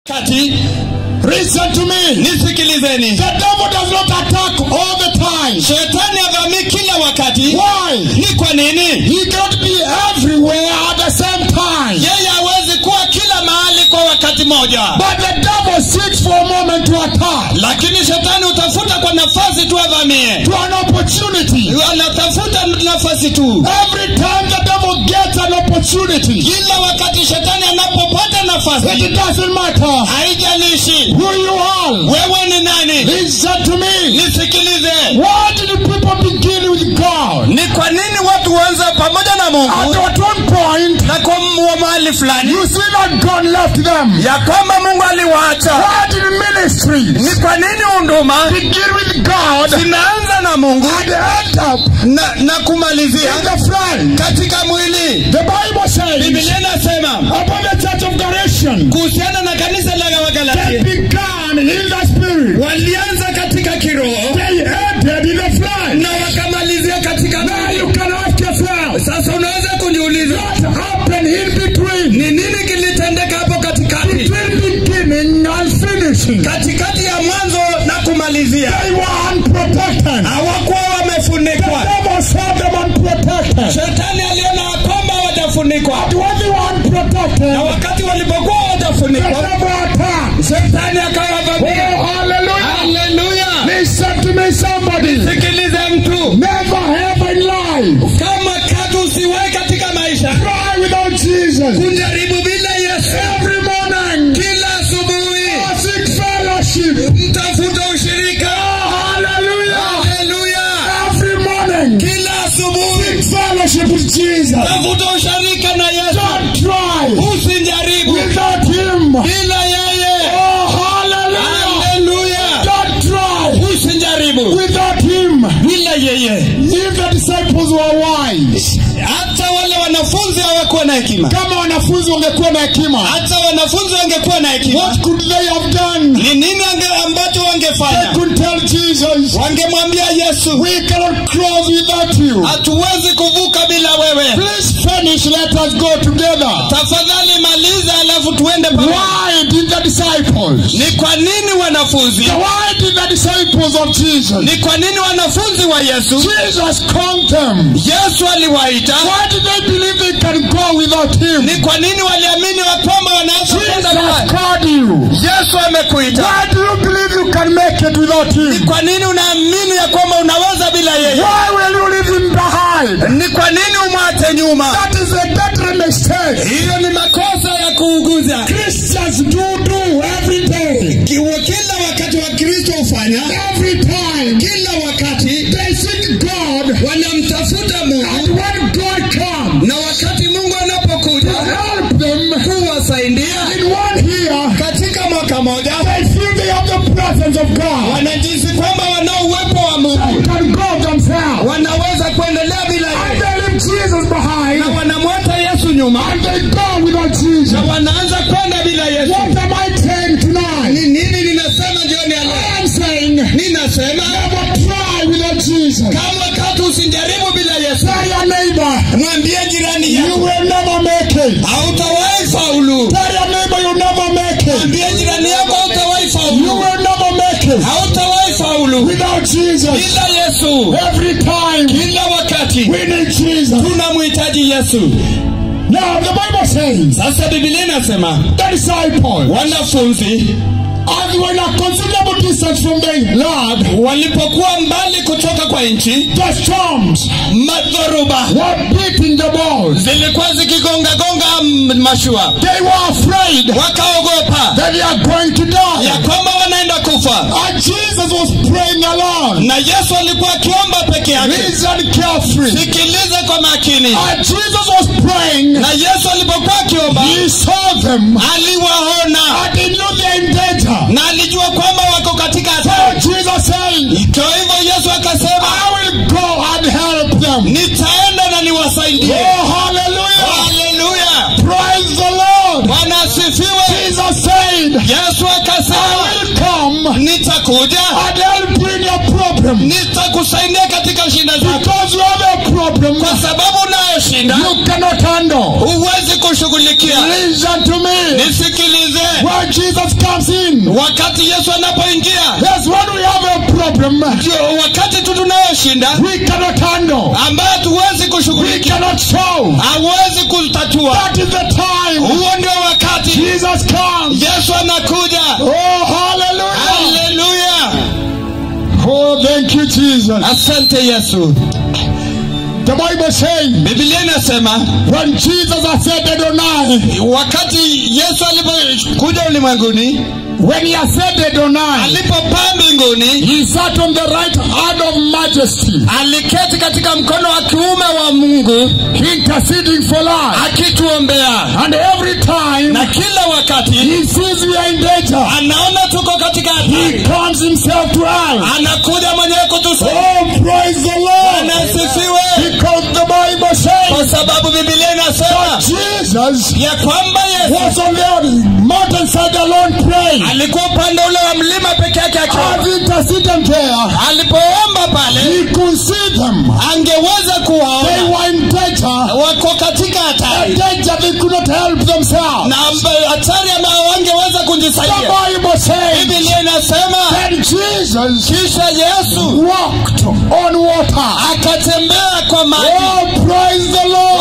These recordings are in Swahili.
kati Listen to me. nisikilizeni The devil does not attack all the time. shetani avamii kila wakati Why? ni kwa nini He cannot be everywhere at the same time. yeye hawezi kuwa kila mahali kwa wakati moja But the devil seeks for a moment to attack, lakini shetani hutafuta kwa nafasi tu avamie to an opportunity. anatafuta nafasi tu Every time the devil gets an opportunity, kila wakati shetani anapopata it nafasi doesn't matter haijalishi who you are. wewe ni nani Listen to me. nisikilize Why did people begin with God? ni kwa nini watu huanza pamoja na At mungu at one point, na kwa mwa mahali fulani you see that God left them. ya kwamba mungu aliwaacha Why did ministries ni kwa nini unduma begin with God zinaanza na mungu and end up na, na kumalizia in the flesh? katika mwili The Bible says biblia inasema about the church of Galatians, kuhusiana na kanisa la they wagalatia began in the spirit. walianza katika kiroho They ended in the flesh. na wakamalizia katika Now mwili you can ask yourself, sasa unaweza kujiuliza what happened in between? ni nini kilitendeka hapo katikati Between beginning and finishing. katikati ya mwanzo na kumalizia They were unprotected. hawakuwa The wamefunikwa devil saw them unprotected. shetani aliona ya kwamba hawajafunikwa But when they were unprotected, na wakati walipokuwa the hawajafunikwa devil attacked. shetani akawavamia Oh, hallelujah. haleluya Listen to me, somebody. sikilize mtu Never have in life kama katu usiwahi katika maisha try without Jesus. kujaribu bila yesu Every morning, kila asubuhi seek fellowship. mtafuta ushirika Hallelujah. haleluya Every morning, kila asubuhi seek fellowship with Jesus. tafuta ushirika na yesu Don't try usijaribu without Him. bila yeye Oh, hallelujah. haleluya Don't try usijaribu without Him. bila yeye If the disciples were wise, hata wale wanafunzi hawakuwa na hekima kama wanafunzi wangekuwa na hekima, hata wanafunzi wangekuwa na hekima what could they have done? ni nini ange- ambacho They wangefanya could tell Jesus, wangemwambia yesu we cannot cross without you. hatuwezi kuvuka bila wewe Please finish, let us go together. tafadhali maliza alafu tuende pamoja Why did the disciples? ni kwa nini wanafunzi Why did the disciples of Jesus? ni kwa nini wanafunzi wa yesu Jesus called them. yesu aliwaita Why did they believe they can go without him? ni kwa nini waliamini wa kwamba wanaweza kwenda Jesus mbali called you. yesu amekuita Why do you believe you can make it without ni him? kwa nini unaamini ya kwamba unaweza bila yeye Why will you leave him behind? ni kwa nini umwache nyuma That is a deadly mistake. hiyo ni makosa ya kuuguza Christians do do every day. Kiwa kila wakati wa kristo hufanya Every time kila wakati they seek God, wanamtafuta and mungu when God comes na wakati mungu to anapokuja help them kuwasaidia in one year, katika mwaka moja they feel they have the presence of God. wanajisi kwamba wanao uwepo wa They mungu can go themselves. wanaweza kuendelea bila And yeye they leave Jesus na behind. wanamwata yesu nyuma And they go without Jesus. na wanaanza kwenda bila yesu What am I saying tonight? ni nini ninasema jioni ya leo I am saying, ninasema never try without Jesus. kama katu usijaribu bila yesu Tell your neighbor, mwambie jirani you yako will never make it. hautawahi faulu Tell your neighbor, you never make it. mwambie jirani yako hautawahi You faulu will never make it hautawahi faulu without Jesus. bila yesu Every time kila wakati we need Jesus. tunamhitaji yesu Now the Bible says sasa bibilia inasema the disciples, wanafunzi as they were in a considerable distance from the Lord, walipokuwa mbali kutoka kwa nchi the storms madhoruba were beating the balls. zilikuwa zikigongagonga m- mashua They were afraid wakaogopa that they are going to die. ya kwamba wanaenda kufa And Jesus was praying alone. na yesu alikuwa akiomba peke yake Listen carefully. sikiliza kwa makini And Jesus was praying. na yesu alipokuwa akiomba He saw them. aliwaona And he knew they're in danger. na alijua kwamba wako katika So hatari Jesus said, kwa hivyo yesu akasema I will go and help them. nitaenda na niwasaidie Oh, hallelujah. haleluya Praise the Lord. bwana asifiwe Jesus said, yesu I akasema will come nitakuja and help you in your problem. nitakusaidia katika shida zako Because you have a problem kwa sababu unayoshinda you cannot handle. huwezi kushughulikia Listen to me. nisikilize When when Jesus comes in, wakati yesu anapoingia yes, when we have a problem, ndio wakati tu tunayoshinda we cannot handle, ambayo hatuwezi we kushughulikia cannot solve. hawezi kutatua That is the time huo ndio wakati Jesus comes. yesu anakuja Oh, hallelujah. haleluya Oh, thank you, Jesus. asante yesu The Bible says, bibilia inasema when Jesus ascended on high, wakati yesu alipokuja ulimwenguni when he ascended on high, alipopaa mbinguni he sat on the right hand of majesty, aliketi katika mkono wa kiume wa mungu interceding for us. akituombea And every time na kila wakati he sees we are in danger, anaona tuko katika he hatari comes himself to us. anakuja mwenyewe kutusaidia Oh, praise the Lord. anasifiwe Because the Bible says kwa sababu bibilia inasema Jesus ya kwamba yesu was on the mountainside alone praying. alikuwa upande ule wa mlima peke yake akiomba. As he interceded there, alipoomba pale he could see them. angeweza They kuwaona were in danger. wako katika A hatari danger they could not help themselves. na amba- hatari ambayo wangeweza The kujisaidia Bible says bibilia inasema that Jesus kisha yesu walked on water. akatembea kwa maji Oh, praise the Lord.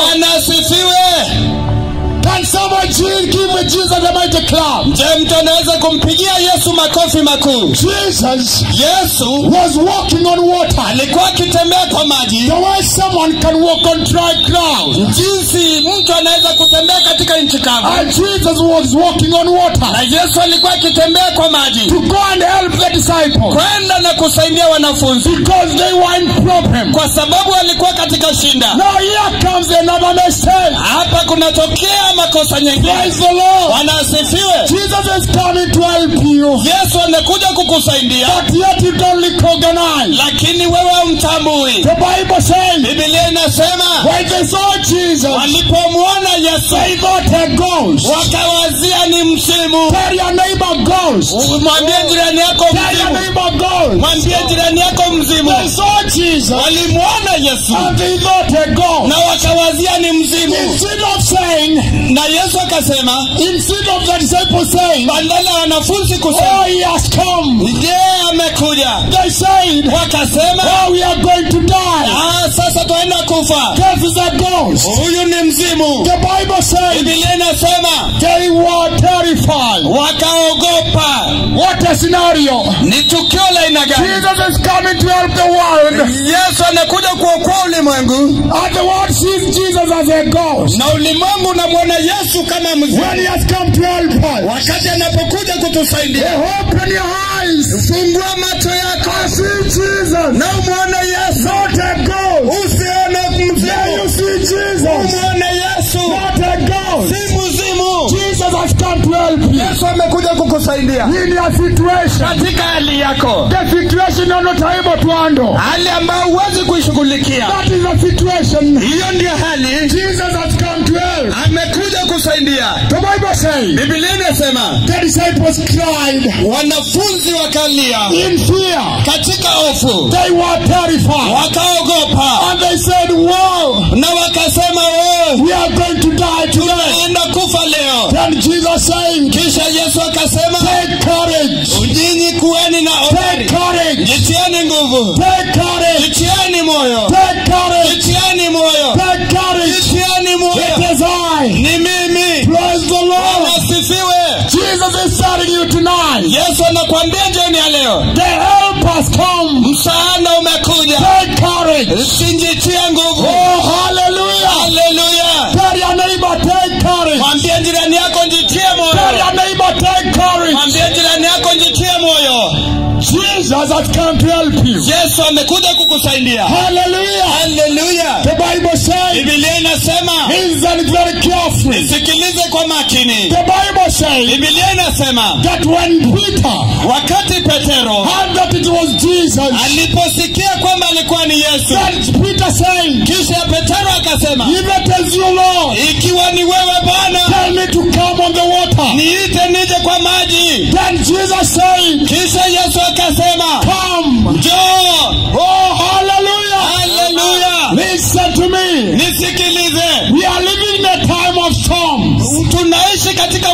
anasifiwe Can someone Je- give Jesus a mighty clap? je mtu anaweza kumpigia yesu makofi makuu Jesus yesu was walking on water. alikuwa akitembea kwa maji The way someone can walk on dry ground. jinsi mtu anaweza kutembea katika nchi kavu And Jesus was walking on na water yesu alikuwa akitembea kwa maji to go and help the disciples kwenda na kusaidia wanafunzi because they were in problem. kwa sababu walikuwa katika shinda Now here comes another mistake. hapa kunatokea makosa nyingine Praise the Lord. wanasifiwe Jesus is coming to help you, yesu anakuja kukusaidia but yet you don't recognize. lakini wewe umtambui The Bible says bibilia inasema when they saw Jesus, walipomwona yesu they thought a ghost. wakawazia ni msimu Tell your neighbor ghost. mwambie jirani yako Tell your mzimu neighbor ghost. mwambie jirani yako mzimu They saw Jesus walimwona yesu and they thought a ghost. na wakawazia ni mzimu Instead of saying, na yesu akasema instead of the disciples saying, badala ya wanafunzi Oh, kusema he has come. je amekuja They said, wakasema Oh, we are going to die. ah, sasa twaenda kufa This is a ghost. huyu ni mzimu The Bible says bibilia inasema they were terrified. wakaogopa What a scenario. ni tukio la aina gani Jesus is coming to help the world. yesu anakuja kuokoa ulimwengu And the world sees Jesus as a ghost. na ulimwengu unamwona yesu kama When he mzimu has come to help us. wakati anapokuja kutusaidia Open your eyes. fungua macho yako I see Jesus. na umwone yesu Not a ghost. usione There you mzimu see Jesus. umwone yesu Not a ghost. si mzimu Jesus has come to help you. yesu amekuja kukusaidia In your situation. katika hali yako The situation you're not able to handle. hali ambayo huwezi kuishughulikia That is the situation. hiyo ndio hali Jesus has come to help. amekuja kusaidia The Bible says bibilia inasema the disciples cried wanafunzi wakalia in fear. katika hofu They were terrified. wakaogopa And they said, Wow, na wakasema "Oh, we are going to die today. tunaenda kufa leo Then Jesus saying, kisha yesu akasema Take courage. nyinyi kuweni na Take hodari courage. jitieni nguvu Take courage. jitieni moyo Take courage. jitieni moyo Take courage. jitieni moyo It is I. ni mimi Praise the Lord. asifiwe Jesus is telling you tonight. yesu anakwambia jioni ya leo The help has come. msaada umekuja Take courage. sinjitie nguvu Oh, hallelujah. haleluya Tell your neighbor, take courage. mwambie jirani yako njitie Tell moyo your neighbor, take courage. mwambie jirani yako njitie moyo Jesus has come to help you. yesu amekuja kukusaidia Hallelujah. haleluya The Bible says, bibilia inasema listen very carefully. nisikilize kwa makini The Bible says bibilia inasema that when Peter wakati petero heard that it was Jesus, aliposikia kwamba alikuwa ni yesu then Peter saying, kisha petero akasema If it is you, Lord, ikiwa ni wewe bwana tell me to come on the water. niite nije kwa maji Then Jesus said, kisha yesu akasema Come. njoo Oh, hallelujah. haleluya Listen to me. nisikilize We are living in a time of storms. tunaishi katika wakati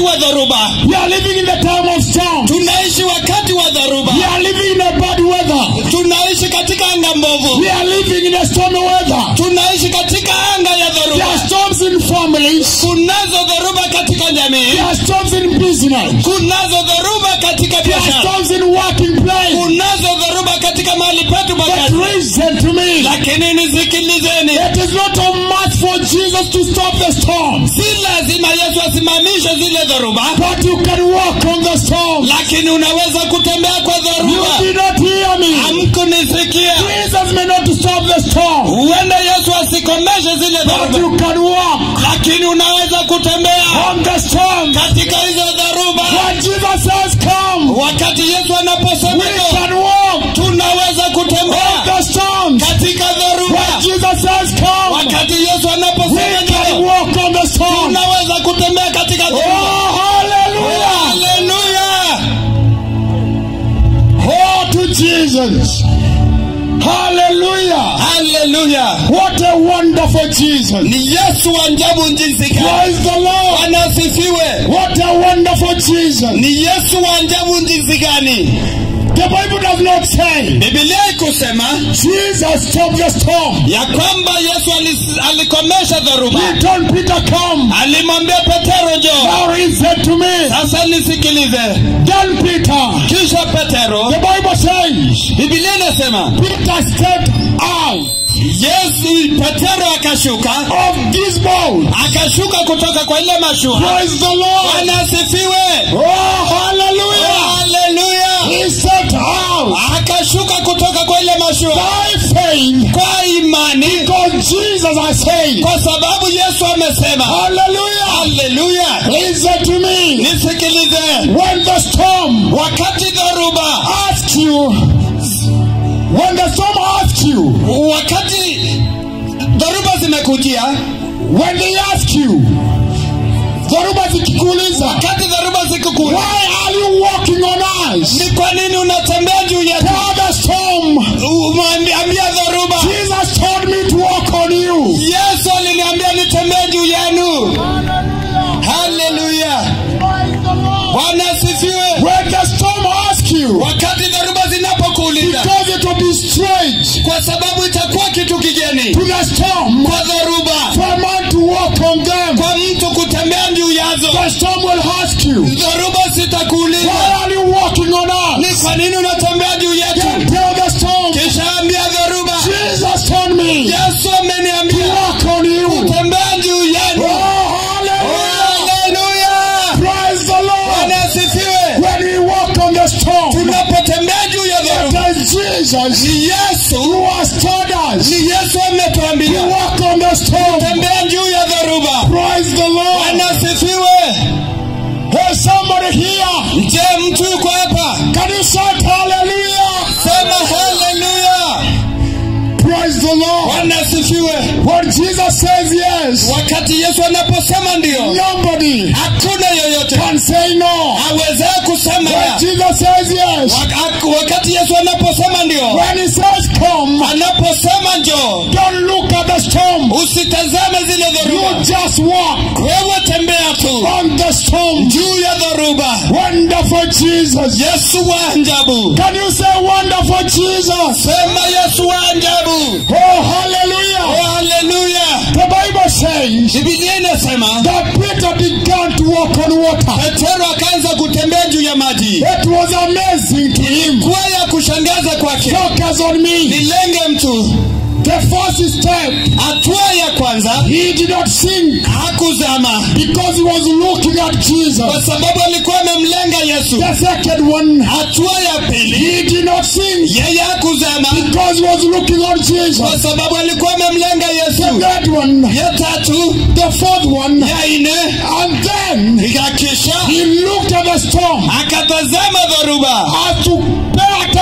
wa dhoruba We are living in the time of storm. tunaishi wakati wa dhoruba We are living in a bad weather. tunaishi katika anga mbovu We are living in a stormy weather. tunaishi katika anga ya There dhoruba are storms in families. kunazo dhoruba katika jamii There are storms in business. kunazo dhoruba katika There are biashara storms in working place. kunazo dhoruba katika mahali petu But pakazi listen to me. lakini nisikilizeni It is not a must for Jesus to stop the storm. si lazima yesu asimamishe zile dhoruba But you can walk on the storm. lakini unaweza kutembea kwa You dhoruba did not hear me. hamkunisikia Jesus may not stop the storm. huenda yesu asikomeshe zile But dhoruba you can walk lakini unaweza kutembea on the storm. katika hizo dhoruba When Jesus says come, wakati yesu anaposema we hivyo, can walk tunaweza on kutembea the storm. katika When dhoruba Jesus says come, wakati yesu we anaposema can hivyo, walk on the storm. tunaweza kutembea katika Oh, dhoruba hallelujah. haleluya Oh, to Jesus. Hallelujah. haleluya What a wonderful Jesus. ni yesu wa ajabu jinsi gani Praise the Lord. bwana asifiwe What a wonderful Jesus. ni yesu wa ajabu jinsi gani The Bible does not say bibilia ikusema Jesus stopped the storm. ya kwamba yesu alis- alikomesha dhoruba He told Peter, come. alimwambia petero jo Now he said to me, sasa nisikilize then Peter, kisha petero the Bible says, bibilia inasema Peter stepped out yesu petero akashuka of this boat. akashuka kutoka kwa ile mashua Praise the Lord. bwana asifiwe Oh, hallelujah. haleluya He stepped out akashuka kutoka kwa ile mashua by faith kwa imani because Jesus has said, kwa sababu yesu amesema hallelujah. haleluya Listen to me. nisikilize When the storm wakati dhoruba asks you, when the storm asks you, wakati dhoruba zimekujia when they ask you, dhoruba zikikuuliza, wakati dhoruba zikukuja why are you walking on ice? ni kwa nini unatembea juu ya Tell the storm, umwambia dhoruba Jesus told me to walk on you. yesu aliniambia nitembee juu yenu haleluya bwana asifiwe When the storm asks you, wakati dhoruba zinapokuuliza because it will be strange kwa sababu itakuwa kitu kigeni to the storm kwa dhoruba for a man to walk on them. kwa mtu kutembea juu yazo The storm will ask you, dhoruba why zitakuuliza are you walking on ni us? kwa nini unatembea juu Then yetu tell the storm, kisha ambia dhoruba Jesus told me yesu to ameniambia walk on you. tembea juu Oh, yenu hallelujah. haleluya Praise the Lord. bwana asifiwe When we walk on the storm, tunapotembea juu ya dhoruba it is Jesus ni yesu who has told us ni yesu to ametuambia walk on the storm. tembea juu ya dhoruba Praise the Lord. bwana asifiwe There's somebody here. je mtu yuko hapa Can you shout hallelujah? sema haleluya Praise the Lord. bwana asifiwe When Jesus says yes, wakati yesu anaposema ndio nobody hakuna yoyote can say no. awezee kusema When la. Jesus says yes, Wak- wakati yesu anaposema ndio when he says come, anaposema njoo don't look at the storm. usitazame zile You dhoruba just walk wewe tembea tu on the storm. juu ya dhoruba Wonderful Jesus. yesu wa ajabu Can you say wonderful Jesus? sema yesu wa ajabu Oh, hallelujah. Oh, haleluya The Bible says bibilia inasema that Peter began to walk on water. petero akaanza kutembea juu ya maji It was amazing to him. kuwa ya kushangaza kwake Focus on me. nilenge mtu The first step, hatua ya kwanza he did not sink hakuzama because he was looking at kwa Jesus. sababu alikuwa amemlenga yesu The second one, hatua ya pili he did not sink yeye hakuzama because he was looking on kwa Jesus. sababu alikuwa amemlenga The yesu third one, ya tatu the fourth one, ya nne and then ikakisha he looked at the storm akatazama dhoruba as to pay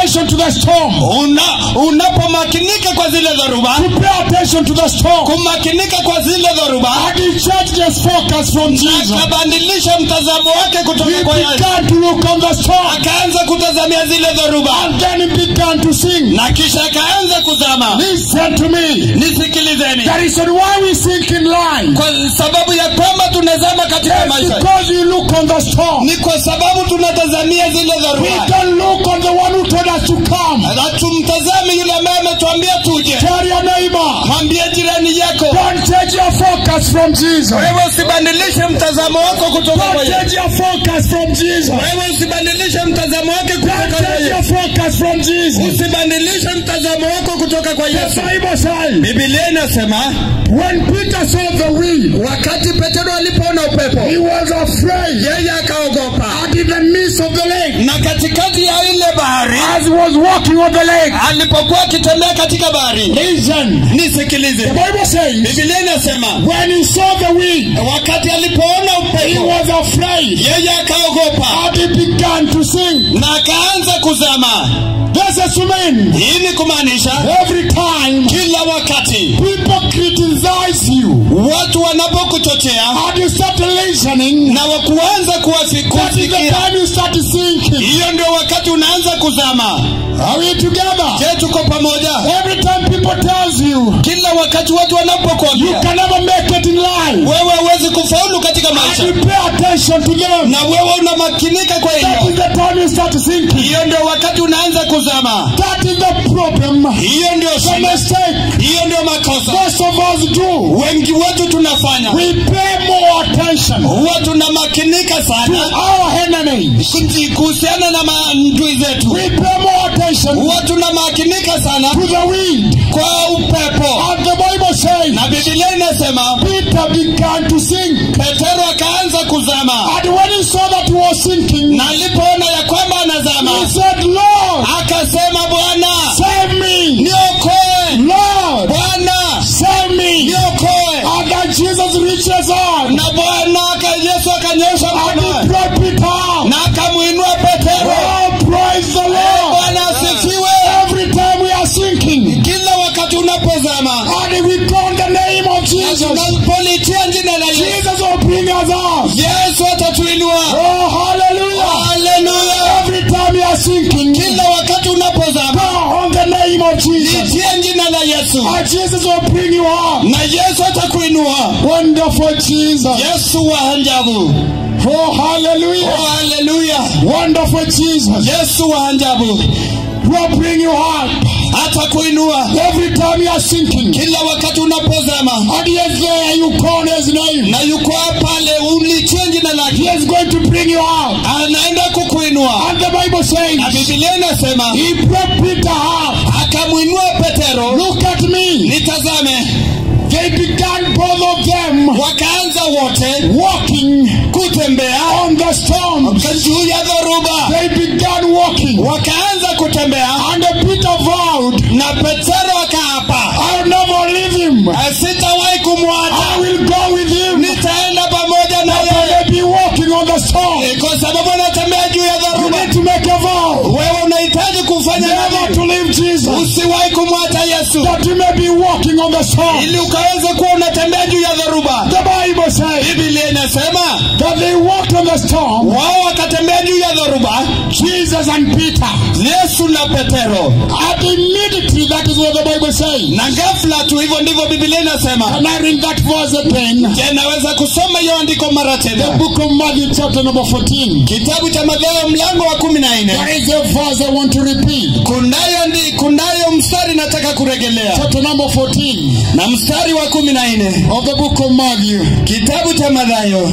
attention to the storm. una, unapomakinika kwa zile dhoruba To pay attention to the storm. kumakinika kwa zile dhoruba And he changed his focus from Jesus. akabadilisha mtazamo wake He kutoka kwa Yesu began to look on the storm. akaanza kutazamia zile dhoruba And then he began to sing. na kisha akaanza kuzama Listen to me. nisikilizeni The reason why we sink in life kwa sababu ya kwamba tunazama katika is maisha because we look on the storm. ni kwa sababu tunatazamia zile We dhoruba don't look on the one who told us to come. na tumtazame yule ambaye ametuambia tuje Tell your neighbor. mwambie jirani yako Don't change your focus from Jesus. wewe usibadilishe mtazamo wako kutoka kwa Don't Yesu change your focus from Jesus. wewe usibadilishe mtazamo wake Don't kutoka kwa change your Yesu focus from Jesus. usibadilishe mtazamo wako kutoka kwa The Yesu Bible says, Biblia inasema when Peter saw the wind, wakati Petero alipoona upepo he was afraid. yeye akaogopa And in the midst of the lake, na katikati ya ile bahari as he was walking on the lake, alipokuwa akitembea katika bahari listen, nisikilize the Bible says, Biblia inasema when he saw the wind, wakati alipoona he upepo was afraid. yeye akaogopa And he began to sing. na akaanza kuzama This is to mean hii ni kumaanisha every time kila wakati people criticize you watu wanapokuchochea and you start listening, na wakuanza that is the kuwasikia time you start sinking. hiyo ndio wakati unaanza kuzama Are we together? je tuko pamoja Every time people tells you kila wakati watu you wanapokuambia can never make it in life, wewe huwezi kufaulu katika and maisha you pay attention to them, na wewe unamakinika kwa that hiyo is the time you start sinking. hiyo ndio wakati unaanza kuzama That is the problem. hiyo ndio The shida mistake hiyo ndio makosa most of us do. wengi wetu tunafanya We pay more attention huwa tunamakinika to sana our enemies. kuji- kuhusiana na maadui zetu We pay more attention huwa tunamakinika sana to the wind. kwa upepo And the Bible says na bibilia inasema Peter began to sing. petero akaanza kuzama And when he saw that he was sinking, na alipoona ya kwamba anazama he said, Lord, akasema bwana save me. niokoe Lord, bwana save me. niokoe And then Jesus reaches out na bwana aka- yesu akanyosha and he mkono brought Peter out. na akamwinua petero Oh, praise the Lord. bwana asifiwe Every time we are sinking, kila wakati unapozama and we call the name of na Jesus, tunapolitia jina la yesu Jesus will bring us out. yesu atatuinua Oh, hallelujah. haleluya Every time we are sinking, kila wakati unapozama call on the name of Jesus. litia jina la yesu And Jesus will bring you out. na yesu atakuinua Wonderful Jesus. yesu wa ajabu Oh, hallelujah. oh haleluya Wonderful Jesus. yesu wa ajabu Will bring you out. atakuinua Every time you are sinking. kila wakati unapozama And he is there, you call his name. na yuko pale ulitie jina He lake is going to bring you out. anaenda kukuinua And the Bible na says, bibilia inasema he brought Peter out. akamwinua petero Look at me. nitazame They began both of them wakaanza wote walking kutembea on the storm. juu ya dhoruba They began walking. wakaanza kutembea And Peter vowed, na petero akaapa I'll never leave him. sitawahi I kumwacha will go with him. nitaenda pamoja na But yeye they be walking on the storm. Eh, kwa sababu anatembea juu ya You dhoruba need to make a vow. wewe unahitaji kufanya Never nini to leave Jesus. usiwahi kumwacha yesu That you may be walking on the storm. ili ukaweze kuwa unatembea juu ya dhoruba The Bible says biblia inasema that they walked on the storm. wao wakatembea juu ya dhoruba Jesus and Peter. yesu na petero At immediately, that is what the Bible says. na ghafla tu hivyo ndivyo biblia inasema Can I read that verse again? je naweza kusoma hiyo andiko mara The tena book of Matthew, chapter number 14. kitabu cha mathayo mlango wa kumi na nne There is a verse I want to repeat. kunayo ndi kunayo mstari nataka kuregelea Chapter number 14 na mstari wa kumi na nne of the book of Matthew. kitabu cha mathayo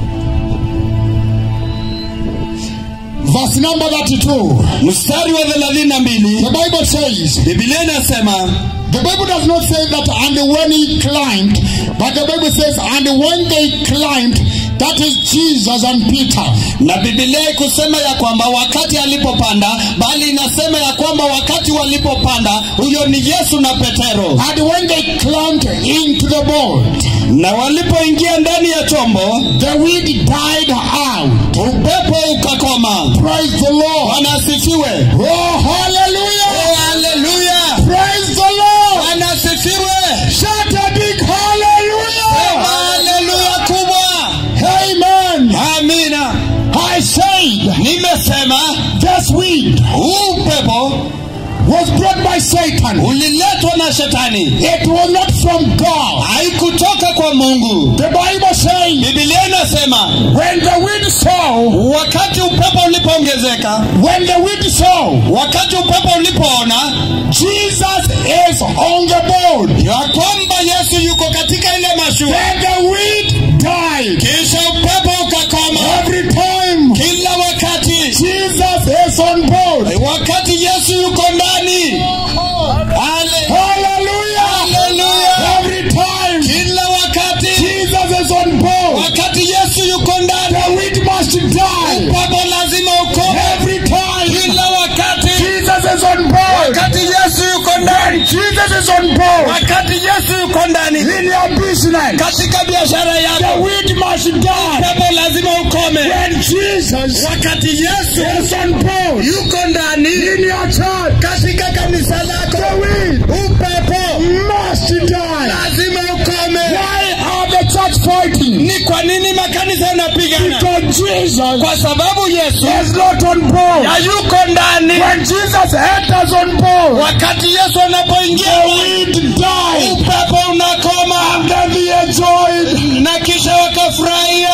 Verse number 32. mstari wa thelathini na mbili The Bible says, biblia inasema the Bible does not say that and when he climbed, but the Bible says, and when they climbed, that is Jesus and Peter. na bibilia ikusema ya kwamba wakati alipopanda bali inasema ya kwamba wakati walipopanda huyo ni yesu na petero And when they climbed into the boat, na walipoingia ndani ya chombo the wind died out. upepo ukakoma Praise the Lord. bwana asifiwe Oh, imesema this wind huu upepo was brought by Satan. uliletwa na shetani It was not from God. haikutoka kwa mungu The Bible says, bibilia inasema when the wind saw, wakati upepo ulipoongezeka when the wind saw, wakati upepo ulipoona Jesus is on the board. ya kwamba yesu yuko katika ile mashua Then the wind died. kisha upepo ukakoma Every time kila wakati Jesus is on board. wakati yesu yuko ndani Ale- Hallelujah. Hallelujah. Every time kila wakati Jesus is on board. wakati yesu yuko ndani The wind must die. upepo lazima ukome Every time kila wakati Jesus is on board. wakati yesu yuko ndani Jesus is on board. wakati yesu yuko ndani In your business, katika biashara the yako wind must die. upepo lazima ukome When Jesus wakati yesu is on board, yuko ndani in your church, katika kanisa the lako wind upepo must die. lazima ukome Why are the church fighting? ni kwa nini makanisa yanapigana Because Jesus kwa sababu yesu is not on board. hayuko ndani When Jesus enters on board, wakati yesu anapoingia the wind dies. upepo unakoma And then they enjoy. na kisha wakafurahia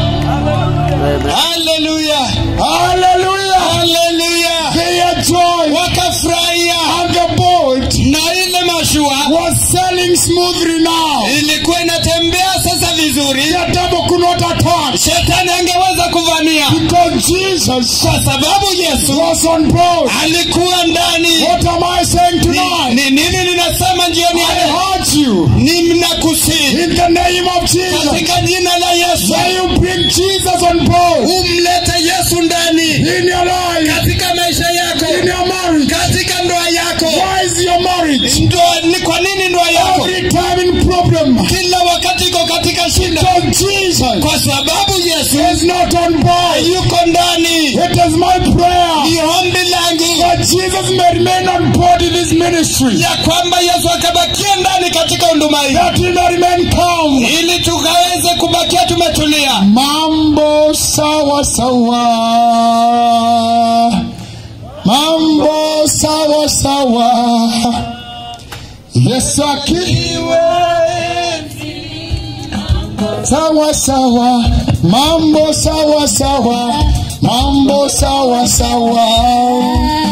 haleluya Hallelujah. haleluya They enjoy. wakafurahia And the boat na ile mashua was sailing smoothly now. ilikuwa inatembea sasa vizuri The devil could not attack. shetani angeweza kuvamia Because Jesus kwa sababu yesu was on board. alikuwa ndani What am I saying tonight? ni nini ninasema jioni ya I leo heard you. ni mnakusii In the name of Jesus. katika jina la yesu May you bring Jesus on board. umlete yesu ndani In your life. katika maisha yako In your marriage. katika ndoa yako Why is your marriage? ndoa ni kwa nini ndoa yako Every time in problem. kila wakati iko katika shida Because Jesus kwa sababu yesu is not on board. yuko ndani It is my prayer ni ombi langu that Jesus may remain on board in his ministry. ya kwamba yesu akabakia ndani katika huduma hii That he may remain calm. ili tukaweze kubakia tumetulia Mambo sawa sawa. Mambo sawa sawa. Yesu akiwe sawa sawa. Mambo sawa sawa. Mambo sawa sawa.